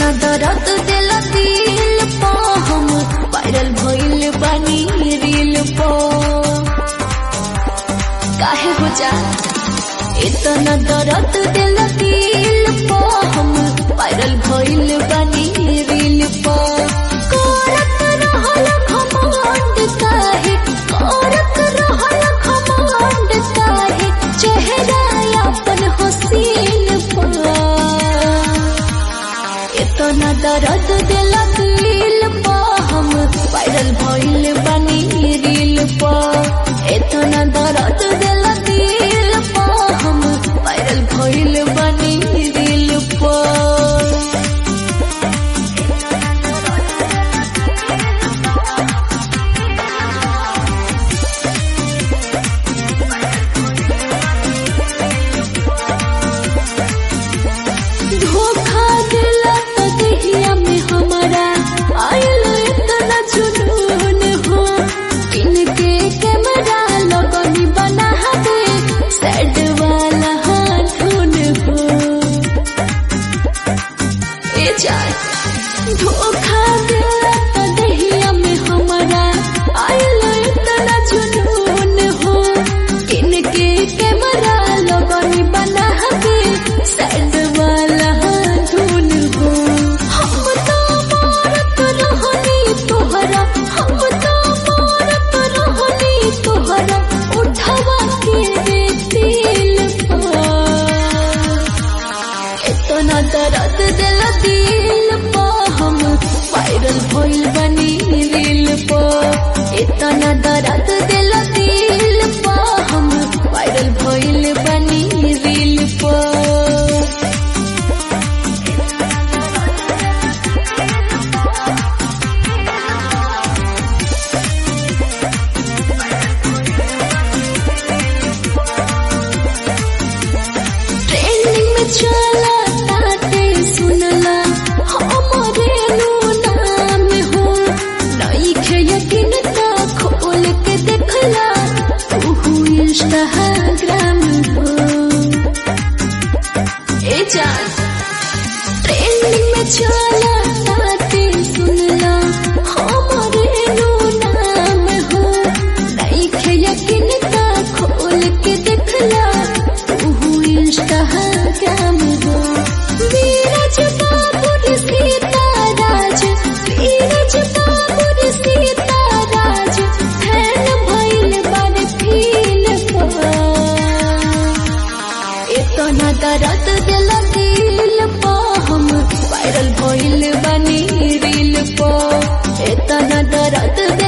इतना दर्द दिल दिल पा हम वायरल भइल बानी रील पा काहे हो जा इतना दर्द दिल दिल पा हम वायरल भइल बानी रील पा करत रहल घमंड काहे करत रहल घमंड काहे चेहरा अपन हसीन पा इतना दर्द दिल दिल पा हम वायरल भइल बानी रील पा इतना दर्द दिल दिल पा हम वायरल भइल बानी रील पा धोखा दिला तो दहिया में हमारा आयल इतना जुनून हो इनके कैमरा लगनी बना दे सैड वाला हाथून हो ए जान धोखा दिला तो दहिया में हमारा आयल इतना जुनून हो इनके कैमरा लगनी बना दे सैड वाला धुन हो हम तो मारत रहनी तोहरा हम तो मारत रहनी तोहरा उठवा के रे दिल पर इतना दर्द दिल दिल पा हम वायरल भइल बनी रील पा इतना दर्द दिल दिल पा हम वायरल भइल बनी रील पा ट्रेंडिंग में चला ताते सुनला हमरे नु नाम हो नई खे यकीन ता खोल के देखला तू इंस्टाग्राम हो ए जान ट्रेंडिंग में चला ताते सुनला हमरे नु नाम हो नई खे यकीन ता खोल के देखला तू इंस्टाग्राम हो वीरज बाबुर सीताराज वीरज बाबुर सीताराज फैन भइल बड़ फील इतना दर्द दिल दिल पा हम वायरल भइल बनी रील पा इतना दर्द दिल